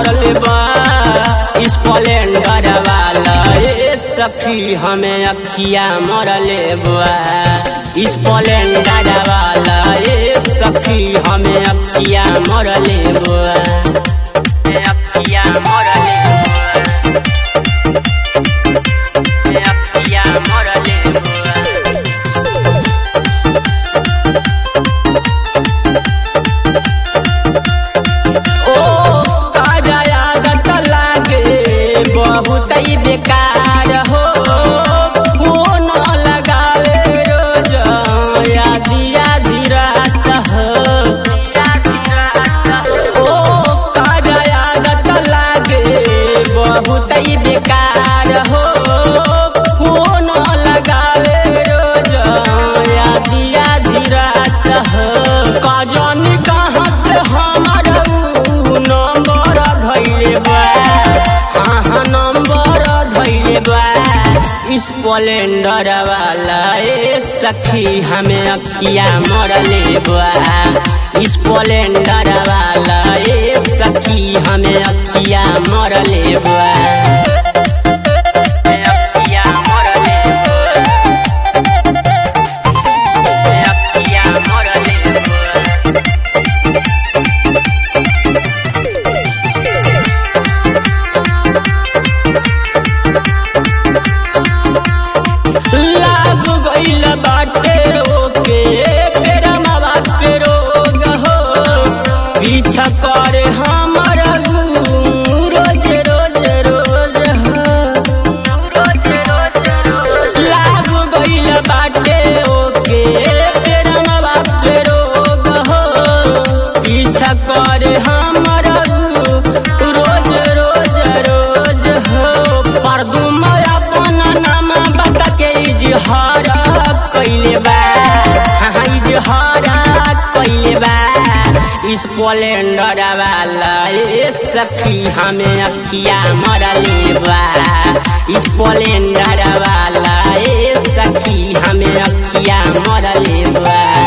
मरले बा स्प्लेंडर वाला ए सखी हमें अखिया मरले बा स्प्लेंडर वाला ए सखी हमें अखिया मरले बा अखिया मरले बा अखिया मरले बा ओ ताजा यादत लागे बहुत ही बेकार हो फोन लगावे रोज यादी यादी रात हो ओ ताजा यादत लागे बहुत ही बेकार हो फोन लगावे रोज यादी यादी रात हो कजन कहाँ से हमर ऊ नंबर धैले बा हाँ हाँ नंबर धैले बा स्प्लेंडर वाला ए सखी हमें अखिया मरले बा स्प्लेंडर वाला ए सखी हमें अखिया मरले बा अखिया मरले बा अखिया मरले बा लाग गइल बाटे ओके पेरा मावा के रोग हो पीछा करे हमर रोज रोज रोज हो लाग गइल बाटे ओके पेरा मावा के रोग हो पीछा करे हमर रोज रोज रोज हो परदुम अपन नाम बता के इजहार कइले बा हाँ इजहार कइले बा स्प्लेंडर वाला ए सखी हमें अखिया मरले बा स्प्लेंडर वाला ए सखी हमें अखिया मरले बा